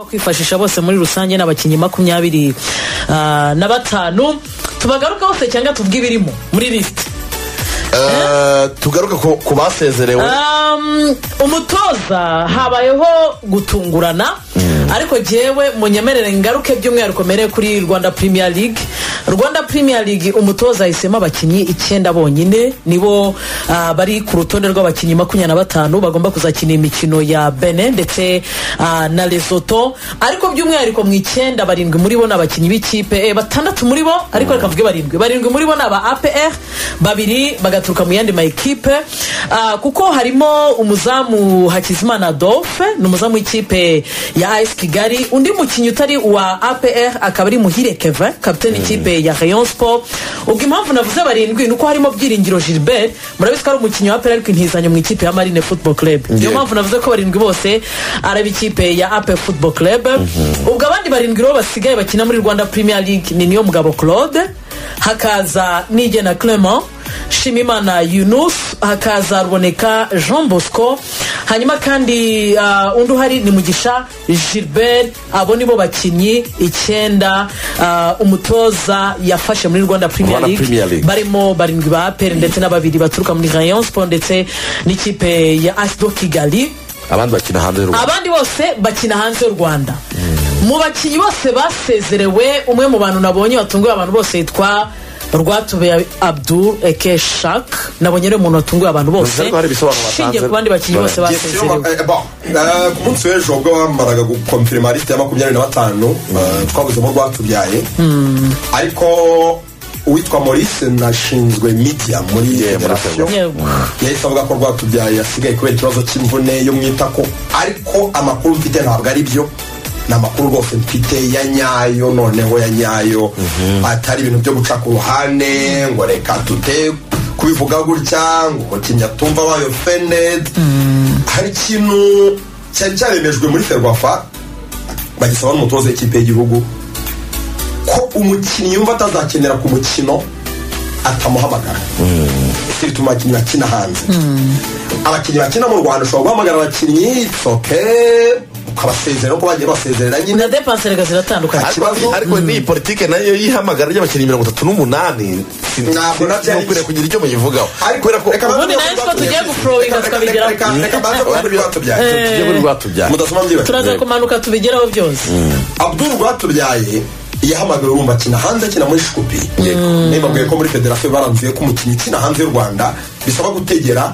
kwifashisha bose muri rusange n'abakinnyi makumyabiri ah, na batanu tubagaruka bose cyangwa tubwe ibirimo muri lisite Eh, tugaruke ku- ku basezerewe Um, umutoza habayeho gutungurana ariko jyewe munyemerere ngaruke by'umwihariko mere kuri rwanda premier league rwanda premier league umutoza yahisemo abakinnyi icyenda bonyine nibo ah, bari ku rutonde rw'abakinnyi makumyabiri na batanu bagomba kuzakina imikino ya bene ndetse ah, na lesoto ariko by'umwihariko mu icyenda barindwi muri bo ni abakinnyi b'ikipe eh, batandatu muri bo ariko reka mvuge barindwi barindwi muri bo ni aba apr babiri bagaturuka mu yandi ma ekipe Ah, kuko harimo umuzamu hakizimana dofe ni umuzamu w'ikipe ya as kigali undi mukinnyi utari uwa apr akaba ari muhire keve kapitani ikipe ya rayon sport ubwo impamvu navuze barindwi ni uko harimo byiringiro gilbert murabizi ko ari umukinnyi wa apr ariko intizanyo mu ikipe ya marine football club niyo Yeah. mpamvu navuze ko barindwi bose ari ab'ikipe ya apr football club ubwo abandi barindwi rero basigaye bakina muri rwanda premier league ni niyo mugabo claude hakaza nigena clement shimimana yunus hakaza ruboneka jean bosco hanyuma kandi ah, undi uhari ni mugisha gilbert abo nibo bakinnyi icyenda ah, umutoza yafashe muri rwanda premier Rwanda Premier league League. barimo barindwi ba aperi ndetse na babiri baturuka muri rayon sport ndetse n'ikipe ya asido kigali abandi bakina hanze y'u Rwanda. abandi bose bakina hanze y'u rwanda mu bakinnyi bose basezerewe umwe mu bantu nabonye batunguye abantu bose yitwa rwatube abdul eke shak nabonye rero umuntu watunguye abantu bose Bivuze ko hari ibisobanuro batanze. ushingiye ku bandi bakinnyi bose Yes, basezerewe Eh, bon, eh, ku munsi w'ejo ubwo bamaraga gukomfirima lisite ya makumyabiri na batanu eh, twavuzemo rwatubyaye ariko uwitwa maurice nashinzwe media muri Yeah, muri federasiyo Yego. yahise avuga ko rwatubyaye yasigaye kubera ikibazo cy'imvune yo mu itako ariko amakuru mfite ntabwo ari byo ni amakuru rwose mfite ya nyayo noneho ya nyayo atari ibintu byo guca ku ruhande ngo reka tute kubivuga gutya ngo umukinnyi atumva wayo fened hari ikintu cyari cyaremejwe muri ferwafa bagisaba n'umutoza w'ikipe y'igihugu ko umukinnyi yumva atazakenera ku mukino atamuhamagara si bituma abakinnyi bakina hanze abakinnyi bakina mu rwanda ushobora guhamagara abakinnyi soke ukabasezerera uko bagiye basezerera nyine na depanse reka ziratandukanye Ariko- ikibazo- ariko niyi politiki nayo y'ihamagara ry'abakinnyi mirongo itatu n'umunani si- Ntabwo nabyo ari- mukwiriye kugira icyo muyivugaho Ariko- kubera ko reka baze Ubundi kuvuga nayo kuri siko tugiye Rwatubyaye. guprowinga Reka- reka- tukabigeraho. reka- reka baze kuvuga kuri Rwatubyaye. tujye muri rwatubyaye Mudasoma mbyibagirwa. turaza kumanuka tubigeraho byose abdul rwatubyaye yahamagawe urumva akina hanze akina muri shikupi nibabwiye ko muri federasiyo baranzuye ko umukinnyi ukina hanze y'u rwanda bisaba gutegera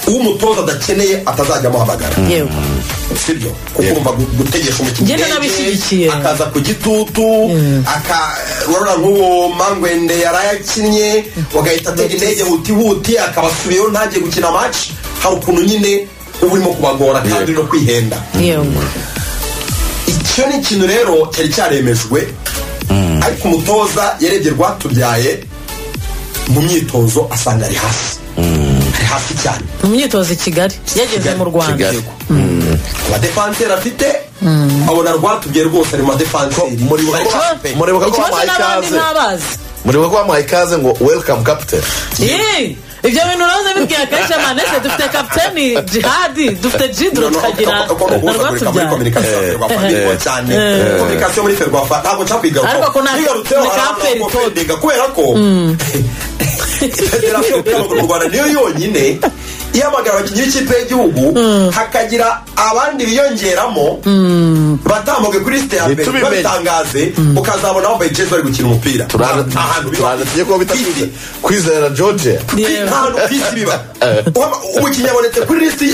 umutoza adakeneye atazajya amuhamagara yewe sibyo kuko Yego. urumva gu- gutegesha umukinnyi Njye ndanabishyigikiye. akaza ku gitutu aka urabona nk'uwo mangwende yari ayakinnye bagahita atega indege huti huti akabasubiyeho ntagiye gukina match hari ukuntu nyine uba urimo kubagora kandi no kwihenda yewe icyo ni ikintu rero cyari cyaremejwe ariko umutoza yarebye rwatubyaye mu myitozo asanga ari hasi ari hasi cyane mu myitozo i kigali yageze mu rwanda Kigali. abadefanseri afite abona rwatubyaye rwose ari mu badefanseri muri bo- Bari hafi. Ikibazo- muribuka ko ikibazo bamuhaye n'abandi ikaze ntabazi muribuka ko bamuhaye ikaze ngo welcome captain Yee! ibyo bintu uroze bibwiye akenshi amanese dufite kapitani jihadi dufite jidro tukagira na rwatubyaye kominikasiyo muri ferwafa ntabwo Ariko ko nta- ni ka feri tot. cyakwigaubiga kubera ko federasiyo y'umupira w'amaguru mu rwanda niyo yonyine ihamagara abakinnyi b'ikipe y'igihugu hakagira abandi biyongeramo batambuke kuri site ya mbere Ntitubimenye. babitangaze ukazabona bambaye jezi bari gukina umupira Ahantu biba. turaje tujye kuba bita Isi. kwizera george Yewe. ahantu ku isi biba Waba- umukinnyi abonetse kuri lisiti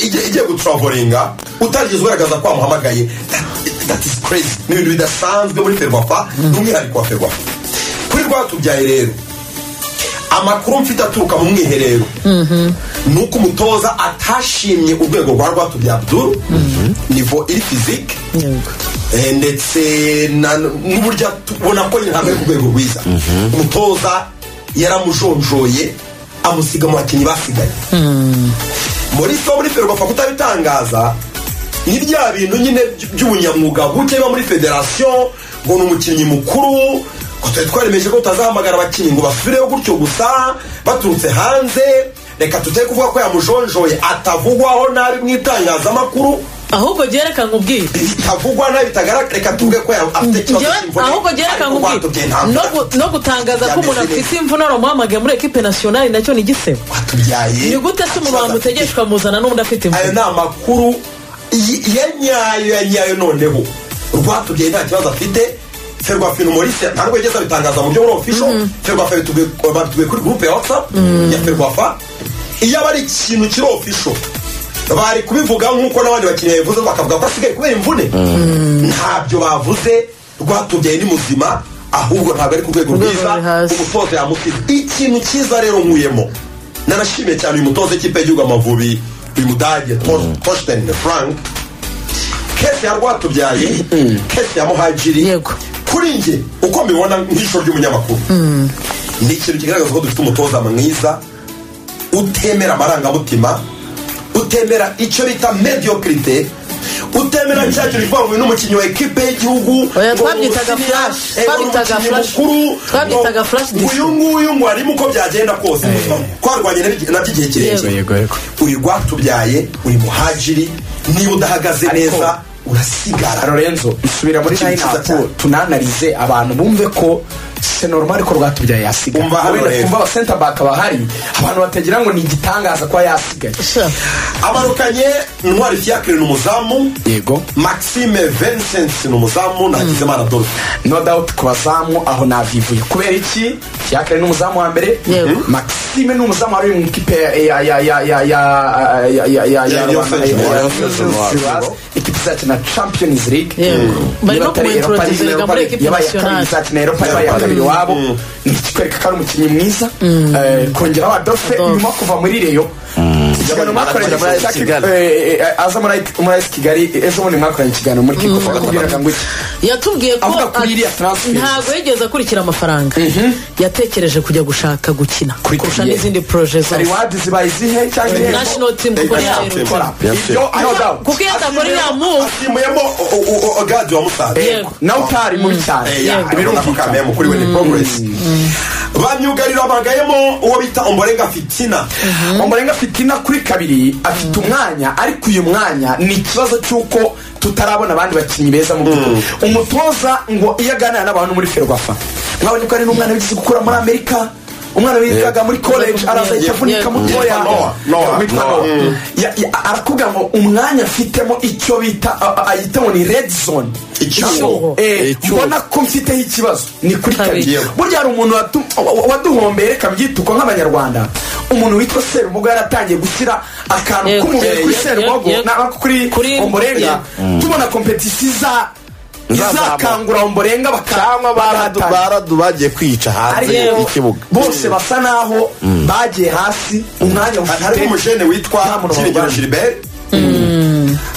igiye igiye gutravolinga utarigeze ugaragaza ko wamuhamagaye That- that is crazy ni ibintu bidasanzwe muri ferwafa n'umwihariko wa ferwafa kuri rwatubyaye rero amakuru mfite aturuka mu mwiherero ni uko umutoza atashimye urwego rwa rwatubyaye abdul nivo iri fizike Yego. Eh, ndetse na- n'uburyo tubona ko ntabwo ari ku rwego rwiza umutoza yaramujonjoye amusiga mu bakinnyi basigaye muri so muri ferwafa kutabitangaza ni rya bintu nyine by- by'ubunyamwuga buke biba muri federasiyo ngo ni umukinnyi mukuru ngo twari twaremeje ko tutazahamagara abakinnyi ngo basubireho gutyo gusa baturutse hanze reka tujye kuvuga ko yamujonjoye atavugwaho nabi mu itangazamakuru ahubwo byerekana ubwire bitavugwa nabi bitagaragara reka tuvuge ko yaba afite ikibazo Njyewe cy'imvune ahubwo byerekana ariko ubwire watubwiye ntabwo No gu- no gutangaza ko umuntu Yameze afite imvune wamuhamagaye muri ekipe nasiyonari nacyo ni igisebo watubyaye ni gute se umuntu Kibazo afite. wamutegeshwa muzana n'undi afite ayo imvune ni amakuru y- ya nyayo ya nyayo noneho rwatubyaye nta kibazo afite ferwafe umulise nta rwego yigeze abitangaza mu buryo buri ofisho ferwafe babituye kuri gurupe ya watsapu ya ferwafa iyo aba ari ikintu kiri ofisho bari kubivuga nk'uko n'abandi bakinnyi babivuze bakavuga ko asigaye kubera imvune ntabyo bavuze rwatubyaye ni muzima ahubwo ntabwo ari ku rwego Urwego rwiza ruri hasi. umutoza yamusize ikintu cyiza rero nkuyemo nanashimiye cyane uyu mutoza w'ikipe y'igihugu amavubi uyu mudage toshteni frank kese ya rwatubyaye kese ya muhajiri Yego. kuri njye uko mbibona nk'ijisho ry'umunyamakuru ni ikintu kigaragaza ko dufite umutoza mwiza utemera amarangamutima utemera icyo bita mediocrite utemera cya kintu kivuga ngo uyu ni umukinnyi wa ekipe y'igihugu Oya, ngo twabyitaga umusiriya, flash, eh, ngo ni twabyitaga umukinnyi flash, mukuru, twabyitaga ngo flash disc. uyu nguyu ngo harimo uko byagenda kose twarwanye na- nabyo igihe kirekire yego yego uri rwatubyaye uri muhajiri niba udahagaze Ariko- neza urasigara lorenzo isubira muri Ikintu cyiza layinapu cyane. tunanarize abantu bumve ko se normal ko rwatubyaye yasigara Umva hano rero. umva abasenta baka bahari abantu batagira ngo ni igitangaza kuba yasigaye Sha. abarukanye ntwari fiacre ni umuzamu yego maxime vincent ni umuzamu na hakizimana dorfe no doubt ku bazamu aho navivuye kubera iki yakare ni umuzamu wa mbere Yego. maxime ni umuzamu wari mu ikipe ya ya ya ya ya ya ya ya ya Ya ya Yose Joao. ikipe izakina champions league Yego. Bari no Niba atari kumentoratiza Europa League, yiga Europa muri League, equipe yabaye iya kabiri nationale. izakina europa yabaye iya kabiri iwabo ni ikikwereka ko ari umukinnyi mwiza Eh, kongeraho adolphe nyuma kuva muri reyo ikiganiro mwakoranye muri AS Kigali- eh, eh, aza muri AS- muri AS kigali ejo bundi mwakoranye ikiganiro muri kikofa bakubwiraga ngo iki yatubwiye ko Avuga kuri ati- iriya transfer. ntabwo yigeze akurikira amafaranga yatekereje kujya gushaka gukina kurusha n'izindi poroje zose rewadi zibaye izihe cyangwa ihembo National team kuko National yarerukana team. ibyo no doubt kuko iyo atakora iriya move asimuyemo gadi wa musanze Yego. nawe utari mubi cyane Eh, ya, Yego. birumvikana birumvikana kuri weni porogeresi bamyugarira bagayemo uwo bita omborenga fitina umurenga fitina kuri kabiri afite umwanya ariko uyu mwanya ni ikibazo cy'uko tutarabona abandi bakinnyi beza mu by'ukuri umutoza ngo iyo aganira n'abantu muri ferwafa mwabonye ko ari n'umwana wigeze gukura muri amerika umwana wigaga muri college araza Yeah. avunika Yeah. mutoya Yeah. Noah. Noah. Witwa Noah. Noah. Ya- ya- arakubwira ngo umwanya afitemo icyo bita a- a- ayita ngo ni red zone Icyuho. Eh, Icyuho. mbona ko mfiteho ikibazo ni kuri Kabiri. kabiri Yego. burya hari umuntu wadu- wa- wa- waduhombeye reka byituko nk'abanyarwanda umuntu witwa serumogo yaratangiye gushyira akantu Yego. k'umubiri kuri Yego, serumogo yego. na- kuri Kuri- omborenga tubona kompetisi iza Izazamuka. izakangura omborenga cyangwa baradu bagahatana. baradu bagiye kwica hanze Ariko y'ikibuga bose basa naho bagiye hasi umwanya harimo ufite umujene Nta witwa muntu kiringiro wabana. gilbert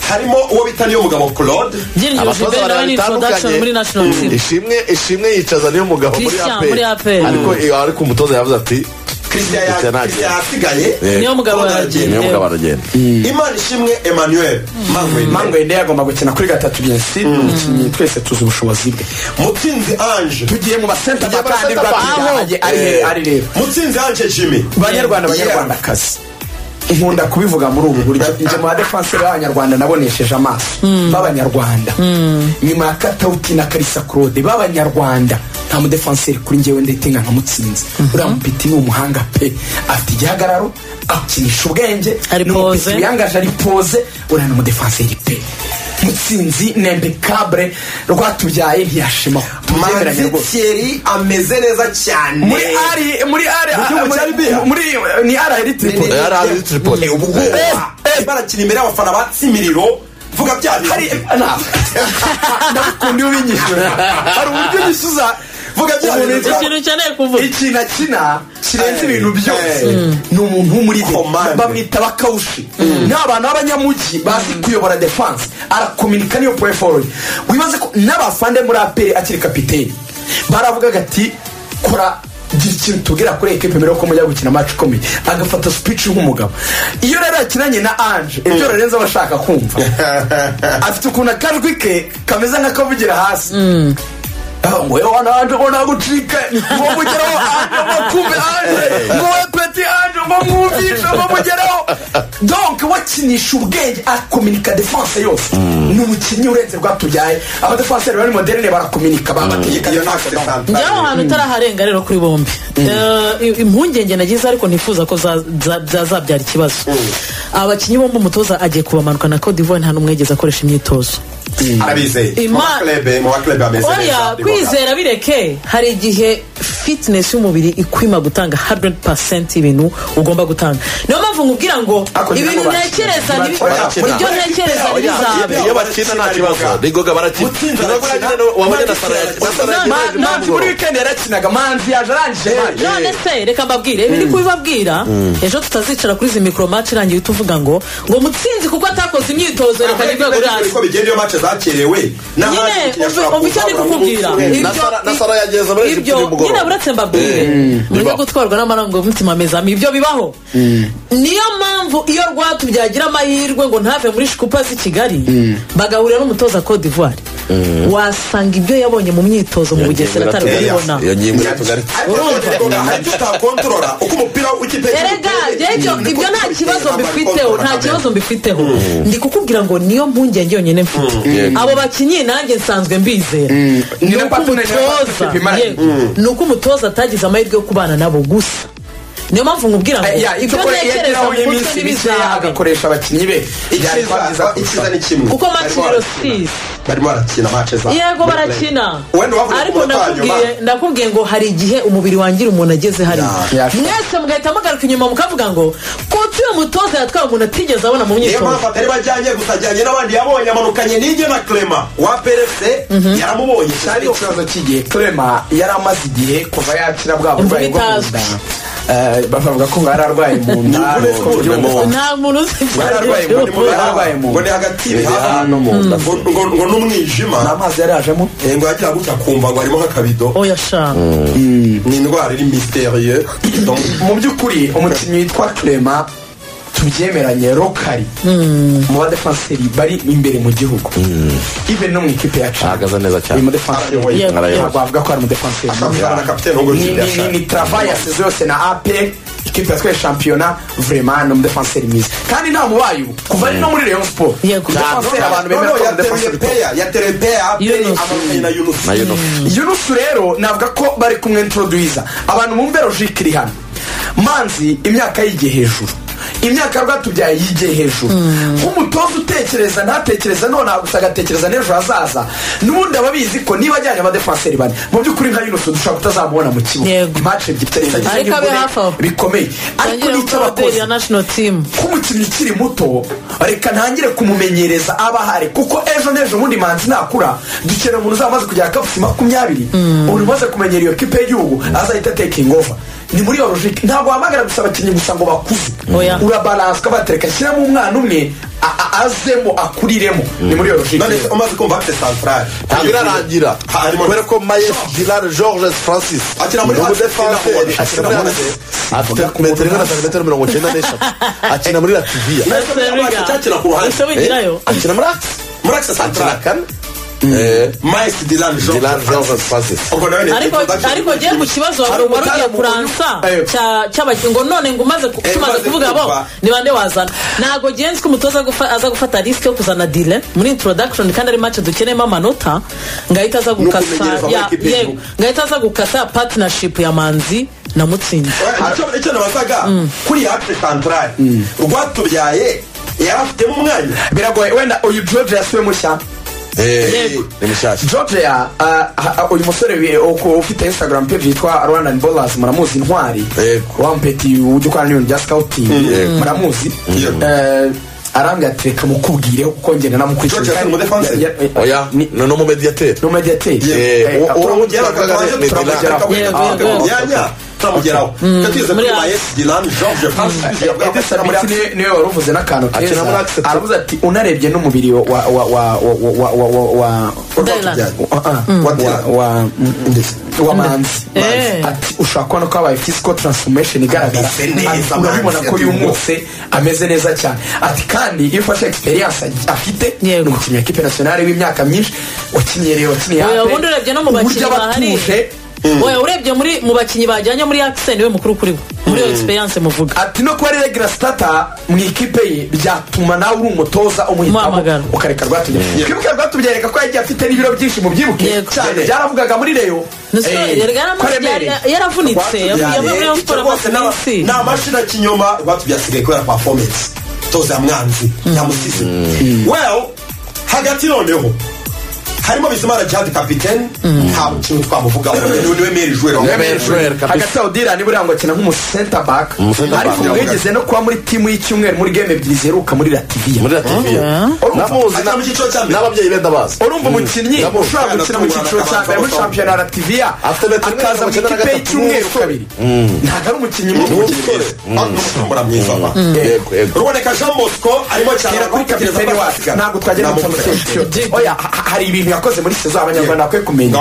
harimo uwo bita niyo mugabo claude Byiringiro Abatoza Gilbert nawe ni barabitandukanye. introduction muri national team ishimwe ishimwe yicaza niyo mugabo muri Christian, aperi muri APR. ariko ariko umutoza yavuze ati christian ya- Christian Christian agenda. yasigaye Eh. niyo mugabo Claude aragenda. niyo mugabo aragenda imana ishimwe emmanuel mangwene mango yende yagomba gukina kuri gatatu byesi ni umukinnyi twese tuzi ubushobozi bwe mutsinzi ange tugiye mu basenta Tugiye mu bakandi basenta back. rwatubyaye ari he- ari rero mutsinzi ange jimmy banyarwanda Yeah. banyarwandakazi nkunda kubivuga muri ubu buryo njye mu badefanseri b'abanyarwanda nabonesheje amaso b'abanyarwanda nyuma ya katawuti na karisa claude b'abanyarwanda nta mudefanseri kuri njyewe ndayitinga nkamutsinze uriya mupiti ni umuhanga pe afite igihagararo akinisha ubwenge Ari ni pose. umupiti wiyangaje ari pose uriya ni umudefanseri pe mutsinzi nembekabure rwatubyaye ntiyashimaho tuzemeranye manzi rwose thierry ameze neza cyane muri ari muri ari Mu gihugu cya Libya? muri ni ari tripoli Yari ari Tripoli. Eh, ubwoba. Eh, eh. barakina imbere y'abafana ba tsimiriro vuga bya bintu. hari nta ndakunda iyo ubinyishyura hari uburyo unyishyuza vuga bya Umuntu bintu bya- yitwa- ikintu ukeneye kuvuga ikintu akina kirenze ibintu byose Eh. ni umuntu wo muri Command. de bamwita bakawushi ni abantu b'abanyamugi bazi kuyobora defanse arakominika niyo poye forodi wibaze ko n'abafande muri aperi akiri kapiteni baravugaga ati kora gira ikintu tubwira kuri ekipe mbere yuko mujya gukina maci ikomeye agafata speech nk'umugabo iyo rero akinanye na anje ibyo lorenzo aba ashaka kumva afite ukuntu akajwi ke kameze nk'akavugira hasi wewe wananje mbona gucika ngo mugeraho anje ngo kumbe anje ngo we peti anje bamwumvisha bamugeraho donk wakinisha ubwenge akominika defanse yose ni umukinnyi urenze rwatubyaye abadefanseri bari moderne barakominika babategeka iyo defanse ntabwo donk. njyewe aho hantu utaraharenga rero kuri bombi Eh, impungenge nagize ariko ntifuza ko za- za- byazabyara ikibazo abakinnyi bombi umutoza agiye kubamanukana na Cote d'Ivoire nta n'umwe yigeze akoresha imyitozo arabizeye mu Ima- baklebe mu baklebe ameze oya kwizera bireke hari igihe fitinesi y'umubiri ikwima gutanga 100% y'ibintu ugomba gutanga niyo mpamvu nkubwira ngo Ako ngira ibintu ngo barakina. ntekereza nibi- Barakina. ibyo ntekereza ntibizabe iyo bakina nta kibazo nigoga barakina Gutsinda Nigoga barakina, barakina, wabonye na Sara barakina. na Sara Na- yagiye na- ntabwo. manzi muri wikendi yarakinaga manzi yaje arangije manzi none se reka mbabwire ibi ni kubibabwira ejo tutazicara kuri izi mikoromaci irangiye tuvuga ngo ngo mutsinzi kuko atakoze imyitozo reka nibwe gurasi uko bigenda iyo mace zakerewe nyine umva icyo ndi kukubwira Na Sara- na Sara yageze muri Egiputa ibyo uyu mugoroba. nyine buretse mbabwire mujye gutwarwa n'amarangamutima meza ibyo bibaho niyo mpamvu iyo rwatubyagira amahirwe ngo ntave muri shikupa z'i kigali bagahurira n'umutoza Cote d'ivoire wasanga ibyo yabonye mu myitozo mu bugesera atari kubibona iyo ngingo iratugarika ariko utakontorora uko umupira w'ikipe erega rero ibyo nta kibazo mbifiteho nta kibazo mbifiteho ndi kukubwira ngo niyo mpungenge yonyine mfite abo bakinnyi nanjye nsanzwe mbizera Ni ni na uko partner ni na umutoza partnership imaranye. yego, ni uko umutoza atagize amahirwe yo kubana nabo gusa niyo mpamvu nkubwira ngo Ya, ibyo icyo kore ntekereza yageraho mu mutwe y'iminsi mikeya ntibizabe agakoresha abakinnyi be Byari kwabyiza icyiza kurushaho. icyiza ni kimwe kuko Barimo makiriro barakina. sisi barimo barakina mace za yego barakina wenda wavuga ariko ku munota wa nyuma. ndakubwiye ndakubwiye ngo hari igihe umubiri wangira umuntu ageze hariya Ya, ya. mwese mugahita mugaruka inyuma mukavuga ngo kuki uyu mutoza yatwaye umuntu atigeze abona mu niyo myitozo mpamvu atari bajyanye gusa ajyanye n'abandi yabonye amanukanye n'ijye na clema wa perese yaramubonye cyari cyane ikibazo cy'igihe clema yari amaze igihe kuva yakira bwa burwayi bwo mu nda Eh, bavuga ko yari arwaye mu nda Ni uko uburyo ubona bwo- nta muntu uzi Bari arwaye ibyo mu aribyo. nda. Yararwaye mu ngo ni hagati y'ibihano no mu nda ngo ngo- ngo n'umwijima amazi yari ajemo Eh, ngo yagira gutya akumva ngo harimo nk'akabido oya sha ni indwara iri mysterieux donc mu by'ukuri umukinnyi witwa clema tubyemeranye rokari mu badefanseri bari imbere mu gihugu ibe no mu ikipe yacu Ahagaze neza cyane. uyu mudefanseri Arayoboye. Arayoboye. ntabwo bavuga ko ari umudefanseri akabyara na kapitene ngo Ni- Jules ni- ni- ni travail yasize yose na apel ikipe yatwaye shampiyona vraiment ni umudefanseri mwiza kandi nta mubayo kuva ari no muri rayon sport Yego. umudefanseri abantu bemera ko ari umudefanseri top yatereye peya Yunus. amakayi na yunusi na Yunus. yunusu rero navuga ko bari kumwe introduyiza abantu bumve logike iri hano manzi imyaka yigiye hejuru imyaka rwatubyaye yigiye hejuru nk'umutoza utekereza ntatekereza none gusa agatekereza n'ejo hazaza n'ubundi aba abizi ko niba ajyanye abadefanseri bane mu by'ukuri nka yunusu dushobora kutazamubona mu kibuga Yego. imace ebyiri Ariko abe hafi aho. bikomeye ariko Tangira n'icyo gukora abakozi ya national team k'umukinnyi ukiri muto reka ntangire kumumenyereza aba ahari kuko ejo n'ejo bundi manzi nakura dukenera umuntu uzaba umaze kugera kapusi makumyabiri umuntu umaze kumenyera iyo kipe y'igihugu azahita tekingi ova ni muri iyo logike ntabwo wahamagara gusa abakinnyi gusa ngo bakuze Oya. urabaranswa batereka shyiramo umwana umwe a- a- azemo akuriremo ni muri iyo logike none se umaze kumva afite santarari ntabwo irarangira kubera ko mayes gilard georges francis Akina muri ni Atletico umudefanseri Madrid. akina muri afite metero ingana na santimetero mirongo icyenda n'eshatu akina muri lativiya cyakira ku ruhande ese wigirayo Eh, akina muri akisi muri akisa akina santarari kane Eh, mayisi dilani gilard georges francis ubwo nawe ni ariko introduction. ariko ngiye mu kibazo wari Ariko wari ugiye utari mu- kuransa Ayo. cya- cy'abakinnyi ngo none ngo umaze ku- Eh, tumaze umaze kuvuga bo kumva. ni bande wazana ntabwo ngiye nzi ko umutoza gufa- aza gufata risike yo kuzana dile muri introduction kandi ari match dukeneyemo amanota ngahita aza gukasa kumenyereza muri ya- equipe y'igihugu. yego, ngahita aza gukasa partnership ya manzi na mutsinzi Icyo- icyo nabazaga kuri hapure santarari rwatubyaye yari afitemo umwanya biragoye wenda uyu george yasubiye mushya Eh, Yego. ni mushyashya georgia uyu musore wi- uko- ufite instagram page yitwa rwandan ballers muramuzi intwari Yego. wampeti ujya ukora n'ibintu bya scouting Yego. muramuzi Yego. Eh, arambwira ati reka mukubwire kuko ngenda Georgia namukurikira Sano, umudefense? oya ni n'umumediyateri n'umediyateri Yego. Eh, Uwo- uwo turamugeraho, mugera bakagana turamugeraho, ni Dylan. Yego, turamugeraho. Ah, yego. yanya turamugeraho icyo tuyize Muri kuri Atletico. mayisi dilani george francis yavuga ko Edison atari muri Biti niwe- niwe wari uvuze n'akantu Akina keza muri Accept. aravuze ati unarebye n'umubiri wa wa wa wa wa wa wa wa wa Dylan. wa- ah, wa wa wa manzi Eh. ati ushobora kubona ko habaye physical transformation igaragara Ameze neza, Ati, urabibona Manzi ko yatumye. yumutse ameze neza cyane ati kandi iyo ufashe experience ag- afite ni Yego. umukinnyi wa kipe nationale w'imyaka myinshi wakiniye rero wakiniye Oya, hape, ubundi urebye no mu uburyo bakinnyi aba bahari. atuje wowe urebye muri mu bakinnyi bajyanye muri akiseni we mukuru kuri we muri iyo egisperiyanse muvuga ati no kuba ari regura sitata mu ikipe ye byatuma nawe uri umutoza umuhitamo Umuhamagara. ukareka rwatubyaye twibuke rwatubyereka ko yagiye afite n'ibiro byinshi mu byibuke Yego. cyane byaravugaga muri reyo Nasi- Eh, yari yaramaze- ko remereye. yari- yaravunitse yavuye muri Eh, rayon icyo sports rwose amaze n'aba- iminsi ni amashini y'ikinyoma rwatubyasigaye kubera performance toza ya mwanzi ya musizi well hagati noneho harimo bizimana jihad kapitene nta kintu twamuvugaho niwe meri jwere Niwe meri jwere. kabisa. hagati aho dira niba uriya akina nk'umusenta baka Umusenta ariko back. ubwo yigeze no kuba muri timu y'icyumweru muri game ebyiri ziheruka muri lativiya muri rativiye namuzi Ajya mu cyiciro cya mbere. n'ababyeyi benda bazi urumva umukinnyi Nabo- ushobora gukina mu cyiciro cya mbere muri shampiyona ya lativiya Afite metero mirongo akaza mu icyenda na ikipe gatatu y'icyumweru n'umusore. kabiri ntabwo ari umukinnyi mubi n'umusore n'umucumbura mwiza wa yego yego ruboneka jean bosco arimo cyane tugera kuri kapiteni wacu ntabwo twagera mu cyumweru cyose oya ha- ha- hari ibintu yakoze muri sezo abanyarwanda bakwiye kumenya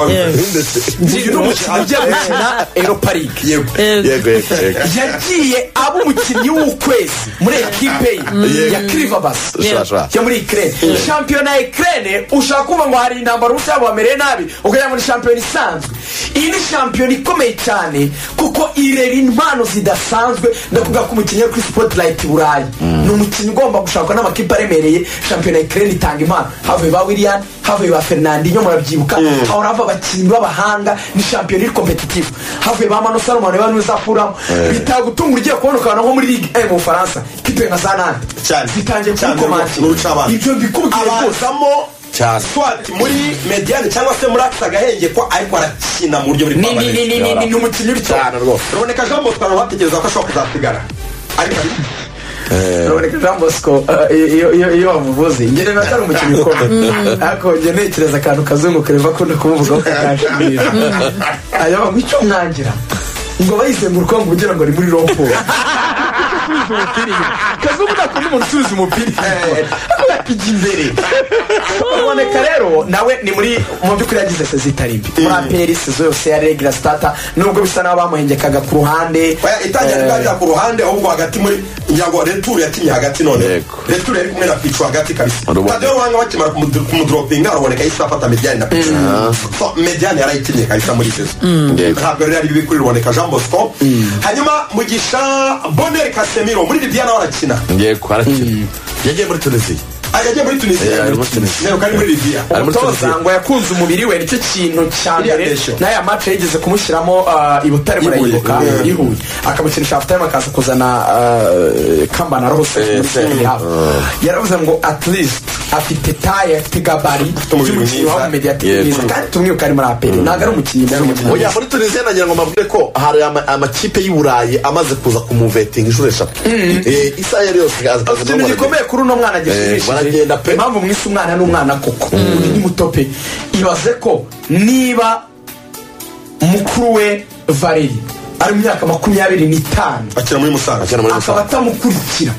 uyu ni umukinnyi ugiye gukina eroparike yego Eh, yego yego yego yagiye aba umukinnyi w'ukwezi muri ekipe ye ya kirivabasi Yeah. Shasha. yo muri ikirere shampiyona ya ikirere ushaka kuvuga ngo hari intambara ubusa bamereye nabi ukajya muri shampiyona isanzwe iyi ni shampiyona ikomeye cyane kuko irera impano zidasanzwe ndakuvuga ko umukinnyi wo kuri sipotirayiti burayi ni umukinnyi ugomba gushakwa n'amakipe aremereye shampiyona ya ikirere itanga impano havuye ba william havuye ba fernandinho murabyibuka hahora hava abakinnyi b'abahanga ni shampiyona iri kompetitivu havuye ba mano salomoni bano uzakuramo bitagutunga ugiye kubona ukabona nko muri ligue 1 mu bufaransa ikipe nka zanane cyane zitangiye cyane n'uruca kugukomangira abantu ibyo bikubwiye rwose abazamo Cyane. swat muri mediane cyangwa se muri akisa agahenge ko ariko arakina mu buryo buri Ni- ni- ni- ni- ni- ni- ni umukinnyi uri cyane rwose. ruboneka jean bosco abantu bategereza ko ashobora kuzasigara ariko ruboneka jean bosco eh, iyo- iyo iyo wamuvuze ngene biba atari umukinnyi ukomeye ariko njye ntekereza akantu kazungu kareva akunda kumuvugaho kakashimira ayaba ngo icyo mwangira ngo bayizengurukaho ngo ugira ngo ni muri romporo kazungu ntakunda umuntu usubiza umupira ariko yakijya imbere ruboneka rero nawe ni muri mu by'ukuri yagize sezi itari mbi muri aperi sezo yose ya regira sitata nubwo bisa n'aho bamuhengekaga ku ruhande oya itangira ntibwajya ku ruhande ahubwo hagati muri ngira ngo returu yakinnye hagati none Yego. returu yari kumwe na picu hagati kabisa Ruboneka. tadeyo ruhanga bakimara kumudu- kumudoropinga ruboneka yahise afata mediane na picu So, mediane yarayikinnye kabisa muri sezo Yego. ntabwo rero ari bibi kuri ruboneka jean bosco hanyuma mugisha boneri kasemiro muri libiya nawe arakina yego harakina yagiye muri tunisiya ajya muri Eh, tunisiya ari muri Tunisia. Yego, ari muri libiya Ari muri umutoza Tunisia. ngo yakunze umubiri we nicyo kintu cya Iriya mbere ndeshyo. n'aya mace yigeze kumushyiramo ah, i butare I Huye. murayibuka Mm. i huye akamukinisha afite akaza kuzana ah, kambana rose Eh, muri se. second half. yaravuze ngo at least afite taye afite gabari umubiri by'umukinnyi mwiza. wa mediatike Yego. mwiza kandi tumwibuka ari muri aperi ntabwo ari umukinnyi yari umukinnyi oya muri tunisiya nagira ngo mbabwire ko hari ama- amakipe y'i burayi amaze kuza kumuvetinga inshuro eshatu Eh, isaha yari yose aza- aza ikintu gikomeye kuri uno mwana Eh, baragenda pe. gishimishije impamvu mwise umwana n'umwana koko uyu ni muto pe ibaze ko niba mukuru we valeri ari mu myaka makumyabiri n'itanu akina muri musanze Akina muri akaba Musanze. atamukurikira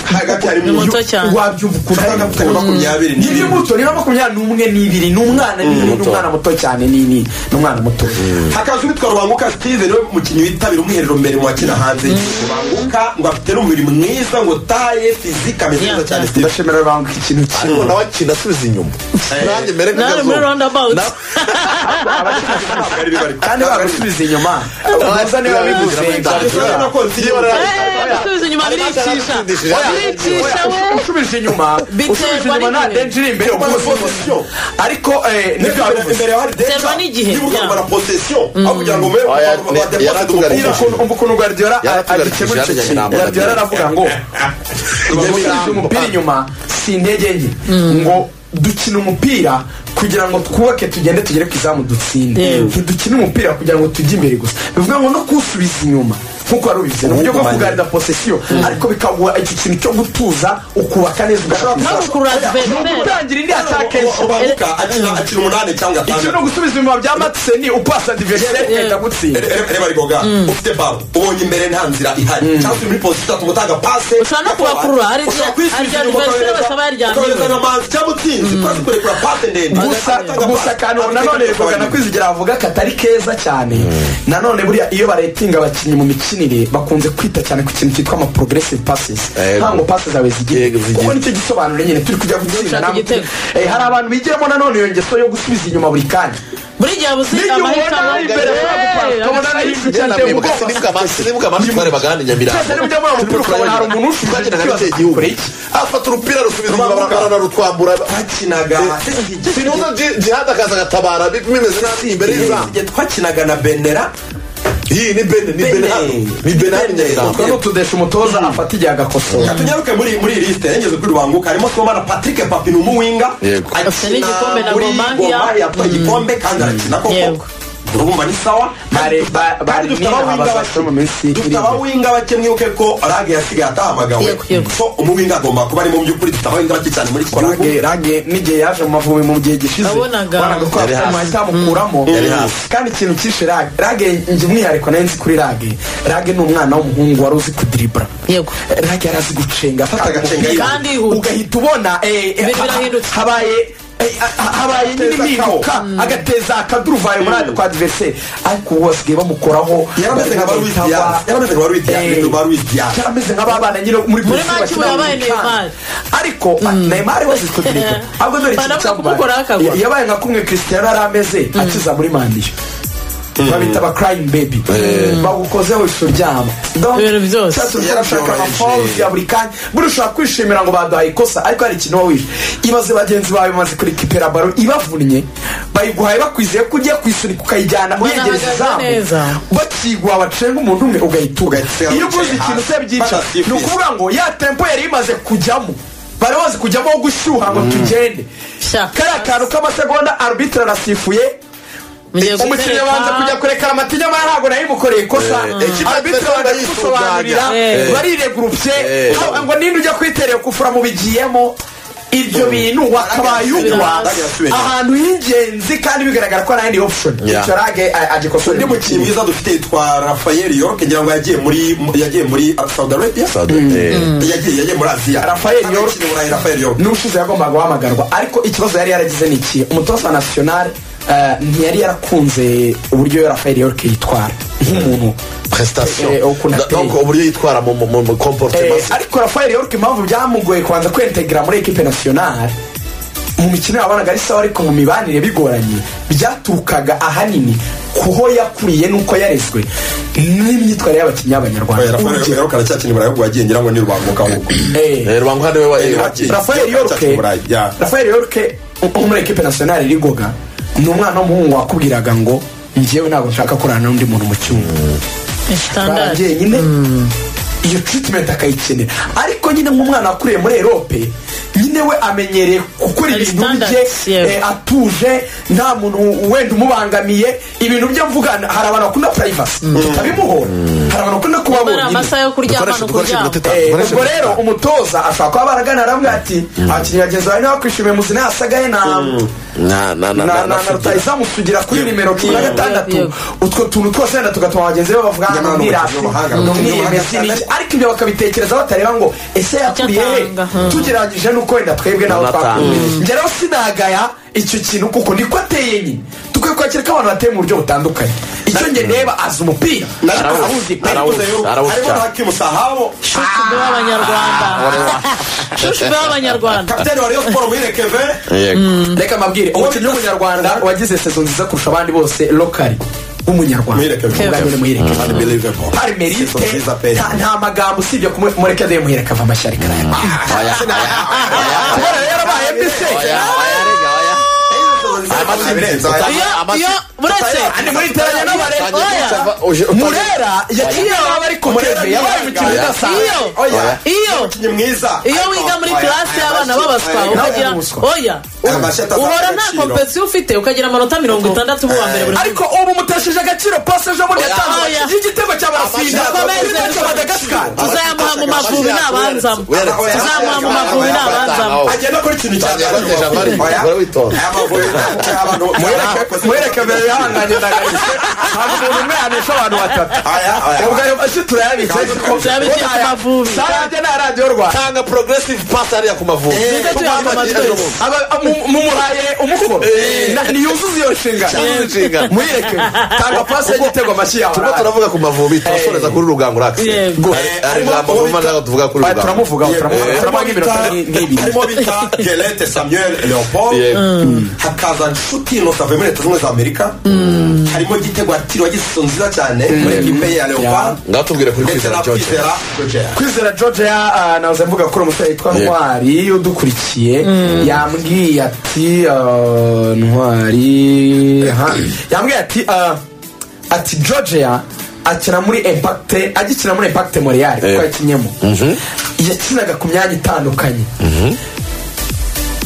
hagati harimo Ni muto uyu- cyane. wabyumva ukuntu ari Akaba afite muto. makumyabiri ni n'ibiri. muto niba makumyabiri n'umwe n'ibiri ni umwana n'ibiri ni umwana muto cyane ni ni ni umwana muto hakaza uwitwa rubanguka steve niwe mukinnyi witabira umwiherero mbere mu bakina hanze rubanguka ngo afite n'umubiri mwiza ngo taye fizike ameze neza Yeah, cyane steve ndashimira rubanga ikintu kimwe ariko nawe akina asubiza inyuma nanjye mere nka nari muri Gazobo. roundabout Na- Ntabwo ari bibi, ariko- kandi bagusubiza inyuma ubuza niba bivuze Urabona ko nzi- Eh, gusubiza inyuma biricisha biricisha we usubije inyuma Biterwa usubije inyuma nta n'igihe. denji iri imbere Biterwa na ubuze. position. ariko eh, Nibyo nibyo wari wabivuze imbere hari deja, Biterwa n'igihe. niba ugamba na possession, aho kugira ngo Oya, ni- yaratugarije. ukuntu- umva ukuntu guardiola Yaratugarije agikemura icyo ijana kintu na mirongo guardiola itatu. aravuga ngo birambo. usubije umupira inyuma si intege nke ngo dukina umupira kugira ngo twubake tugende tugere ku izamu dutsinde Yego. ntidukine umupira kugira ngo tujye imbere gusa bivuga ngo no kuwusubiza inyuma nkuko wari ubivuze ni uburyo bwo Uwugumanye. kugarida posesiyo ariko bikaguha icyo kintu cyo gutuza ukubaka neza ugashaka ntabwo kurura ni ugutangira indi ataka ejo Rubanguka akina- akina umunani cyangwa icyo ni atandatu ugusubiza inyuma bya matiseni upasa divesire ugahita gutsinda Re- re- reba rigoga ufite baro ubonye imbere nta nzira ihari cyangwa se muri posita itatu gutanga pase Ushobora no kubakurura, hari igihe- hari igihe adversaire basaba yaryamye. amazi cyangwa utsinze twese kurekura pase ndende gusa gusa akantu nanone bivuga na kwizigera bavuga katari keza cyane nanone buriya iyo baretinga abakinnyi mu mikinire bakunze kwita cyane ku kintu cyitwa ama progressive passes Yego. ntabwo pase zawe zigiye Yego, zigiye. kuko nicyo gisobanuro nyine turi kujya gutsinda Gushaka ntabwo- igitego. Eh, hari abantu bigiramo nanone iyo ngeso yo gusubiza inyuma buri kanya buri gihe uba uzi n'igihe ubona amahitamo ari imbere ashobora Hey, gukora ukabona ari amahitamo. ibintu cyane ateye Nibwo- ubwoba nibwo ama- nibwo amajwi twarebaga hano i Nyamirambo. Cyose nimujya muri umupira ukabona hari umuntu ufite Twagendaga ikibazo duce igihugu. kure iki? afata urupira rusubiza inyuma bara- baranarutwambura twakinaga sinuza jihad akaza agatabara bi- bimeze nabi imbere y'izamu igihe twakinaga na benera iyi ni bene ni bene hano ni bene hano i Nyamirambo Utwo ni utudesha umutoza afata igihe agakosora tunyaruke muri muri iyi lisite yageze kuri wanguka harimo twomara patrick papin umuwinga Yego. Afite n'igikombe na muri Gormahia. Gormahia, yatwaye igikombe kandi arakina Yego. koko urumva ni sawa Bare- ba- Kandi bari dufite mwina abawinga bazakina bake- mu minsi iri dufite imbere. abawinga bake mwibuke ko rage yasigaye atahamagawe Yego, yego. so umuwinga agomba kuba ari mu by'ukuri dufite abawinga bake cyane muri iki gihugu rage rage n'igihe yaje mu mavubi mu gihe gishize Wabonaga. wanaga ko Yari hasi. ahita amukuramo Yari hasi. kandi ikintu cyishe rage rage njye umwihariko nari nzi kuri rage rage ni umwana w'umuhungu wari uzi kudiribura Yego. rage yari azi gucenga afataga Agacenga umupira, kandi yihuta. ugahita ubona eh, eh, Ibintu ha- birahindutse. habaye eh, ha- ha- habaye nyine Agateza impinduka agateza akaduruvayo muri ako kwa adversaire ariko ubu basigaye bamukoraho yarameze nka barwiti bagahita ba- yarameze nka barwiti Eh, ya barwiti ya yarameze nk'ababana nyine muri Muri Brazil make ubu bakina yabaye muri Neymar. Cannes. ariko neymar wese siko dirika ahubwo dore Banavuga ikintu kumukoraho akagwa. cyamubaye yabaye nka kumwe christian yari ameze akiza muri mandiyo babita ba crying baby bagukozeho ishusho ryabo Donc, Ibintu byose. cyose urashaka Yarabyoroheje. amafaults ya buri kanya buri ushobora kwishimira ngo baduhaye ikosa ariko hari ikintu wawishe ibaze bagenzi bawe bamaze kurikipera baro ibavunnye bayiguhaye bakwizeye ko ugiye kuyisunika ukayijyana uyegereza Banahagaze izamu neza. bakigwa bacenga umuntu umwe ugahita ugahita iyo uguze ikintu se byica Fantastic. ni ukuvuga ngo ya tempo yari imaze kujyamo bari bazi kujyamo wo gushyuha ngo tugende Sha. kariya kantu k'amasegonda arbitre arasifuye Mugiye umukinnyi gutereka. abanza kujya kurekera amatinya amara ntabwo nayo imukoreye ikosa Eh, ikipe arbitre yatsinda baragusobanurira yisuganya. Eh. bariregurupye Eh. haba ngo ninde ujya kwiterera kufura mu bigiyemo ibyo bintu wakabayugwa Rage yasubiye inyuma. ahantu h'ingenzi kandi bigaragara ko nta yindi option Yeah. icyo rage agikosora undi mukinnyi mwiza dufite twa rafael york ngira ngo yagiye muri yagiye muri saudi arabia Saudi- eh. yagiye yagiye muri aziya Raphael York. Abakinnyi burayi rafael york n'ushize yagombaga guhamagarwa ariko ikibazo yari yaragize ni iki umutoza wa national eh, ntiyari yarakunze uburyo rafael york yitwara nk'umuntu prestation Eh, ukuntu Da- ateye. donc uburyo yitwara mu mu- mu comportement Eh, ariko rafael york impamvu byamugoye kubanza kwentegra muri ekipe national mu mikino yabonaga ari sawa ariko mu mibanire bigoranye byaturukaga ahanini kuho yakuriye n'uko yarezwe n'imyitwarire y'abakinnyi Oya, b'abanyarwanda rafael Urugero, york aracyakina burayi ahubwo yagiye ngira ngo ni rubanguka ahubwo eh, Eh, rubanga hano we Eh, wa Rafael Rafael Yorke Ya. Rafael Yorke wo muri ekipe nationale irigoga ni umwana w'umuhungu wakubwiraga ngo njyewe ntabwo nshaka kurana n'undi muntu mu cyumba standard nyine iyo treatment akayikenera ariko nyine nk'umwana wakuriye muri erope nyine we amenyereye gukora Hari ibintu standards, bye yeah. eh, atuje nta muntu wenda umubangamiye ibintu bye mvugana hari abantu bakunda privacy tutabimuhora hari abantu bakunda kuba ari bonyine. amasaha yo kuryamana ukuryama Eh, ubwo rero umutoza ashobora kuba baragana aravuga ati abakinnyi bagenzi bawe ntibakwishimiye muzina yasagaye na na na na na- na- na rutayizamu sugira kuri nimero cumi na gatandatu Yego. utwo tuntu twose wenda tugatuma bagenzi be bavuga Nyamara ngo ni mwirasi umukino w'amahanga. ni Umukino umwiyemezi w'amahanga. n'iki." ariko ibyo bakabitekereza batareba ngo ese yakuriye atanga, he hmm. tugereranyije n'uko wenda twebwe nabo Anatanga. twakuriye njye rero sinagaya icyo kintu kuko niko ateye nyine dukwiye kwakira ko abantu bateye mu buryo butandukanye icyo njye ndeba azi umupira Arawuzi. Arawuzi pe. Arawuzi. Arawuzi arimo cyane. hakimu sahabo shushu bw'abanyarwanda shushu bw'abanyarwanda kapitani wa rayon sport wine kevin reka mabwire umukinnyi w'umunyarwanda wagize sezo nziza kurusha abandi bose lokari w'umunyarwanda Muhireke. ubwanyine muhireke unbelievable hari Season nziza pe merite nta- nta magambo usibye kumureka de muhireka ava amashyari karayarwa kubera yarabaye mbese iyo iyo uretse Andi muriteranya n'abare oya murera yaciye yaba ariko mureve yabaye umukinnyi Oya. udasanzwe Iyo. oya iyo ni mwiza iyo wiga muri kirasi classe y'abana babaswa nawe ukagira ari umuswa. oya Amashati uhora atanga nta agaciro. kompetisiyo ufite ukagira amanota mirongo itandatu mu wa mbere buri ariko ubu mutesheje agaciro pasi ejo bundi yatanze Oya. y'igitego cya barafinda Akomeze. cya madagasikari tuzayamuha mu mavubi n'abanzamo tuzamuha mu mavubi n'abanzamo agenda kuri ikintu muhereke mbere yahanganye na garise ntabwo umuntu umwe yanesha abantu batatu ubwo ayo mashyi turayabitse kuko Turayabitse ku mavubi. sarade na radiyo rwanda tanga progressive pass ariya ku mavubi Nibyo tuyaka amatorisi. Aba- mu- mumuhaye umukono Na- ntiyuzuza iyo nshingano Ntiyuzuza inshingano. muhereke tanga pasi y'igitego amashyi yawe turimo turavuga ku mavubi turasoreza kuri ruganga urax Yego. hari ijambo ruvuma ntabwo tuvuga kuri Ah, ruganga turamuvuga turamuvuga turamuha nk'iminota nk'ibiri harimo bita gerete samuel leopold Yego. hakaza nshuti inosa avuye muri leta zunze ubumwe za amerika harimo igitego yatiriwe agisoso nziza cyane muri ekipe ye ya leopard ngatubwire kuri ndetse na kwizera george kwizera Roger. kwizera georgia ah, nahoze mvuga ko uri umusore witwa ntwari udukurikiye yambwiye ati ah, ntwari aha. yambwiye ati ah, ati georgia akina muri impact agikina muri impact montreal kuko yakinyemo yakinaga ku myanya itandukanye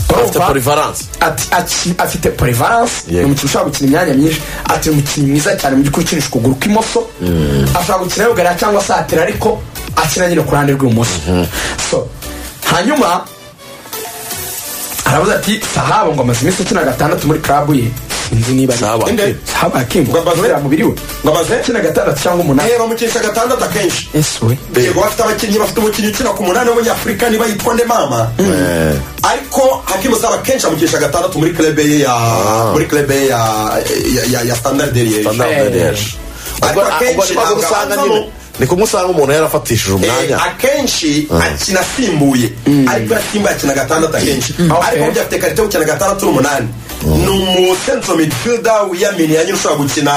afite Urumva? porivaranse ati aki- afite porivaranse ni Yego. umukinnyi ushobora gukina imyanya myinshi ati ni umukinnyi mwiza cyane mu by'ukuri ukinisha ukuguru kw'imoso ashobora gukina yugara cyangwa satira ariko akina nyine ku ruhande rw'ibumoso so hanyuma aravuze ati sahaba ngo amaze iminsi akina gatandatu muri klabu ye sinzi niba ari- Sahaba Inde? Kim. sahaba kim Ngo amaze- kubera mubiri we ngo amaze akina gatandatu cyangwa umunani Eh, bamukinisha gatandatu akenshi ese we yego bafite abakinnyi bafite umukinnyi ukina ku munani w'umunyafurika niba yitwa nde mama ariko hakimu saba kenshi amukinisha gatandatu muri club ye ya muri club ye ya ya- ya- ya standard de liege standard Eh. liège Ariko ubwo akenshi ubwo ni ko ntabwo usanga abanzamo. nyine ni kumwe usanga umuntu yarafatishije Eh, umwanya akenshi akina asimbuye ariko iyo asimbuye akina gatandatu akenshi ariko burya afite karite yo gukina gatandatu n'umunani ni umusenso midfielder wiyamini yanyine ushobora gukina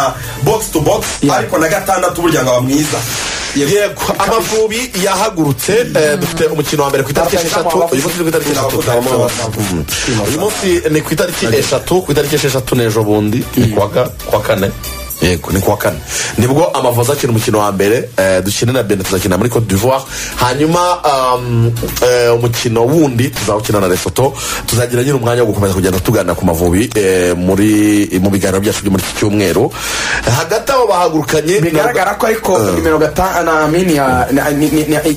box to box ariko na gatandatu burya ngo aba mwiza Yego. yego amavubi yahagurutse eh, dufite umukino wa mbere ku itariki eshatu uyu munsi ni ku itariki eshatu Mm. uyu munsi ni ku itariki eshatu ku itariki esheshatu n'ejo bundi ni ku wa ka- ku wa kane yego ni ku wa kane nibwo amavubi akina umukino wa mbere eh, dukine na benin tuzakina muri cote d'ivoire hanyuma um, eh, umukino wundi tuzawukina na lesoto tuzagira nyine umwanya wo gukomeza kugenda tugana ku mavubi eh, muri mu biganiro byacu byo muri iki cyumweru hagati aho bahagurukanye bigaragara ko ariko nimero gatanamini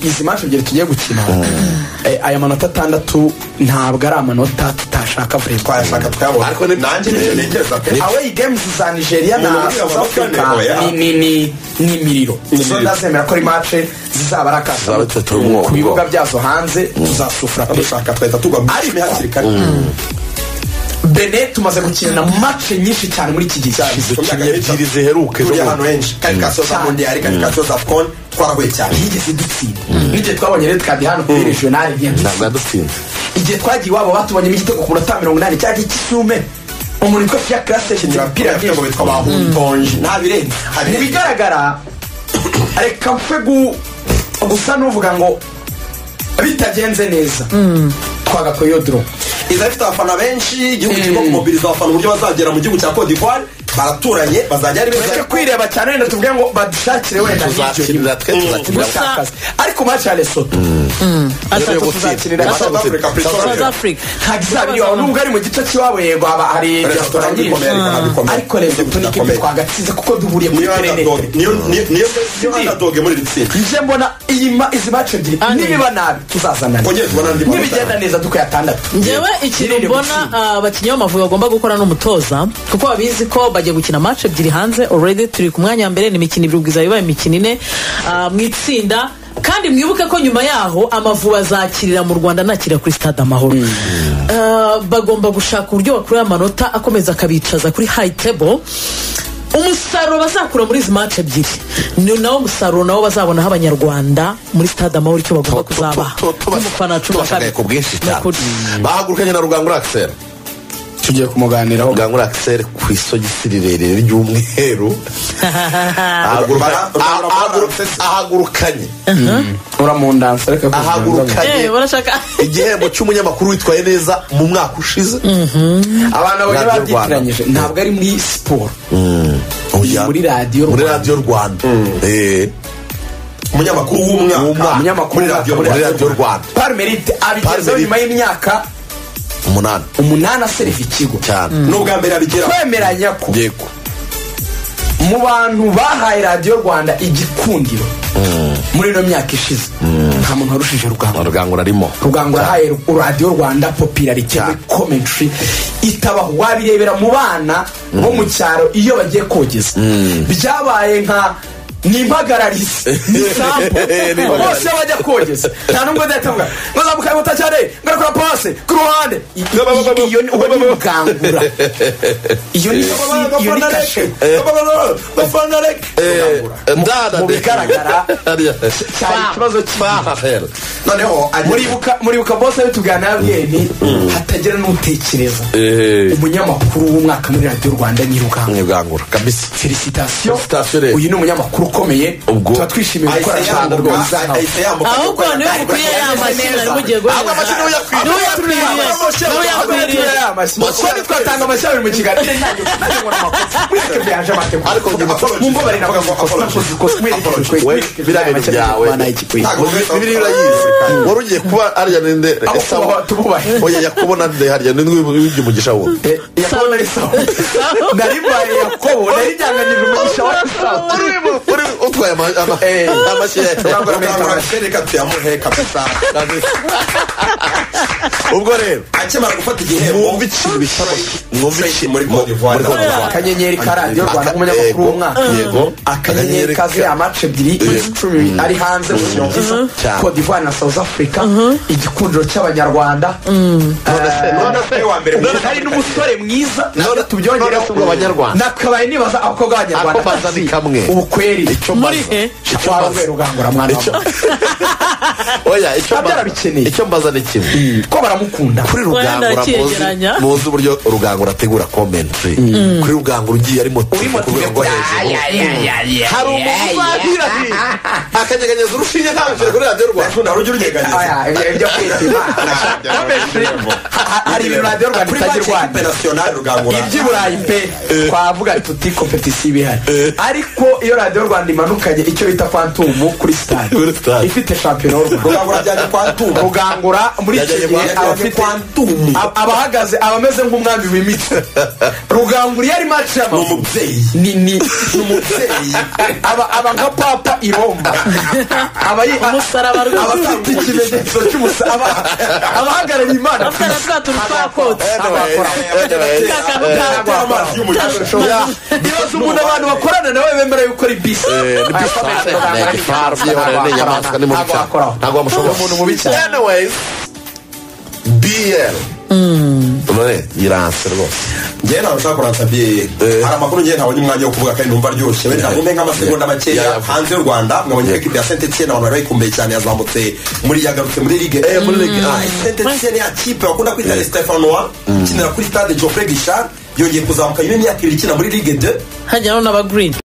izi manshi ebyiri tugiye gukina eh, aya manota atandatu ntabwo ari amanota tutashaka vuba twayashaka twayabona Ariko ni- nanjye nicyo ntegereza pe away games za nigeria na Ni muri abo south africa bakane, oya. ni- ni- ni ni imiriro so ndazemera ko ari mace zizaba ari Zizaba akasamo zitatu umwo. ku bibuga byazo hanze tuzasufura pe dushaka twahita tugwa mu gicumbi hakiri kare bene tumaze gukina mace nyinshi cyane muri iki gihe dukinye ebyiri ziheruke turi zo ahantu henshi karikasiyo za mondiyari karikasiyo za pon twarahuye cyane ntiyigeze dutsinda n'igihe twabonye rero twabye hano kuri regional ntiyadutsinda ntabwo yadutsinze igihe twagiye iwabo batubonyemo igitego ku munota mirongo inani cyari igisume umuntu witwa fiya karase yashinze imipira imipira yafite ngo myinshi bitwa bahuntonje nta birenze mu bigaragara reka mfe gu- gusa n'uvuga ngo bitagenze neza twagakoye iyo doro iza ifite abafana benshi igihugu kirimo kumobiriza abafana uburyo bazagera mu gihugu cya cote d'ivoire baraturanye bazajya ari beza tureke ariko kwireba cyane wenda tuvuge ngo badushakire wenda nk'iryo tuzakinira twe tuzakinira Gusa- dusakaza ariko maci ya lesoto Rero yo atatu gutsinda. tuzakinira Atatu South Africa, gutsinda. South South Africa ntabwo izaba iriho nubwo ari mu gice cy'iwabo yego haba hari resitora nyinshi bikomeye, restaurant bikomeye. ariko lesoto ni ikipe twagatsinze kuko duhuriye muri niyo underdog perenete niyo niyo- niyo niyo underdog muri iri tsinda nje mbona iyi ma- izi maco ebyiri Ane. nibiba nabi tuzazanana Kongera tubona andi manota. nibigenda neza dukuye atandatu ngewe ikintu Birinde mbona gutsinda. ah, abakinnyi b'amavubi bagomba gukora n'umutoza kuko babizi ko bagiye gukina match ebyiri hanze already turi ku mwanya wa mbere ni imikino ibiri ubwiza bibaye imikino ine ah, mu itsinda kandi mwibuke ko nyuma yaho amavubi azakirira mu rwanda anakira kuri stade amahoro Ah, bagomba gushaka uburyo bakurura amanota akomeza akabicaza kuri high table umusaruro bazakura muri izi match ebyiri ni nawo musaruro nawo bazabonaho abanyarwanda muri stade amahoro icyo bagomba kuzabaha n'umufana cumi na tubashagaye kabiri ku bwinshi Ni cyane ukuri. bahagurukanye na rugangura akiseri tugiye kumuganiraho rugangura akiseri ku isogisi rirerire ry'umweru Ahaguruka- Bara- aha- ahaguruka- ahagurukanye uramundansa reka ahagurukanye Eh, barashaka igihembo cy'umunyamakuru witwaye neza mu mwaka ushize abantu Radio babonye Rwanda. babyitiranyije ntabwo ari muri siporo Oya. muri radio muri Rwanda. radiyo rwanda Eh, umunyamakuru w'umwaka w'umwaka. umunyamakuru muri radio muri radiyo rwanda parmerite abigezeho Parmerite. nyuma y'imyaka umunani umunani aserva ikigo cyane n'ubwa mbere abigeraho kwemeranya ko yego mu bantu bahaye radiyo rwanda igikundiro muri ino myaka ishize nta muntu warushije rugamba rugangura arimo rugango urahaye radiyo rwanda popularite muri komentry itabaho wabirebera mu bana bo mu cyaro iyo bagiye kogeza byabaye nka ni impagararizi ni sampo bose bajya kogeza nta n'ubwo ndayatambuka mwazamuka muto cyane ngarakora pase ku ruhande I- i- i- iyo ni uwo ni mugangura iyo ni iyo ni kashe ndana mu bigaragara cyari ikibazo cy'ahahera noneho ari muribuka muribuka bose bitugana yabweni hatagira n'utekereza Eh. umunyamakuru w'umwaka muri radiyo rwanda nyiruganga mwibwangura kabisa felicitasiyo Felicitasiyo rero. uyu ni umunyamakuru ukomeye Ubwo- tuba twishimiye gukora ahise cyane yambuka rwose nawe. ahise yambuka ahubwo niwe mukwiye ya mashini ari mugiye Ahubwo amashyi niwe uyakwiriye. niwe yakwiriye niwe yakwiriye twatanga amashyi abiri mu kiganiro mwese byaje Ariko njye amategeko apology. mumbabarire n'abagakosa mwakoze ikosa mwereke biriya bintu byawe bibiri urayizi wari ugiye kuba ariya ninde Aho Esawu. kubaho, tububahe. oya yakobo na nde hariya ninde wibye umugisha wo yakobo nari sawa nari mbaye yakobo nari byanganije umugisha wa sawa uri utwaye ama- ama- Eh. amashyi Ntabwo ya- kurangura reka tuyamuhe kabisa ubwo rero akimara gufata igihembo mwumve ikintu bitabashye mwumve Fake ikintu muri Côte d'Ivoire. akanyenyeri ka radiyo rwanda nk'umunyamakuru w'umwaka yego akanyenyeri kazuye amace ebyiri icumi ari hanze mu kintu Cyane. cote d'ivoire na south africa igikundiro cy'abanyarwanda none se wa mbere mu hari n'umusore mwiza natwe none tubyongereho se ubwo abanyarwanda nakabaye nibaza abakobwa b'abanyarwanda Ako baza ni kamwe. ubukweri icyo muri mbaza he icyo Waba mbaza ubaye rugangura mwana Icyo- wawe. oya icyo Ntabyo mbaza arabikeneye. icyo mbaza ni kimwe ko baramukunda kuri rugangura muzi ndacyegeranya. muzi uburyo rugangura ategura commentary kuri rugangura ugiye arimo Urimo ku rwego rwo hejuru hari umuntu uzahira hirya akanyeganyeza urushinge ntabishije kuri radiyo rwanda Ntabwo ujya uryeganyeza. Aya, ibyo- ibyo kwitema. Ha- hari ibintu radiyo rwanda Kuri itagira match urwanda internationale rugangura iby'iburayi pe twavuga tuti kompetisiyo iba ihari ariko iyo radiyo rwanda imanukanye icyo bita kwantumu kuri sitade Kuri stade. ifite shampiyona y'u Rwanda. rugangura byajya kwa ntuba rugangura muri icyo Yajyanye gihe kwa- yajyanye abafite kwa Ntumu. ab- abahagaze abameze nk'umwami w'imitsi rugangura iyo ari maci y'amaguru umubyeyi ni ni ni umubyeyi aba aba nka papa iromba aba yi- Umusaraba rwose. aba afite ikimenyetso cy'umusaraba aba- abahagarariye imana ku afitana isi. twa tuntu twakotse bibaza umuntu abantu bakorana nawe bemera yuko ari bisi ntabwo wamushobora umuntu mubi cyane anyways bl none yiranse rwose njyewe ntawe ushaka kuransa biye hari amakuru njyewe ntabonye umwanya wo kuvuga kandi numva aryoshye wenda nabonye nk'amasegonda makeya hanze y'u rwanda mwabonye ekipi ya saint etienne abantu bari bayikumbuye cyane yazamutse muri yagarutse muri ligue eh muri ligue saint etienne ya kipe bakunda kwita les stéphanois ikinira kuri stade geoffrey guichard yongeye kuzamuka nyuma y'imyaka ibiri ikina muri ligue 2 hajyaho n'aba green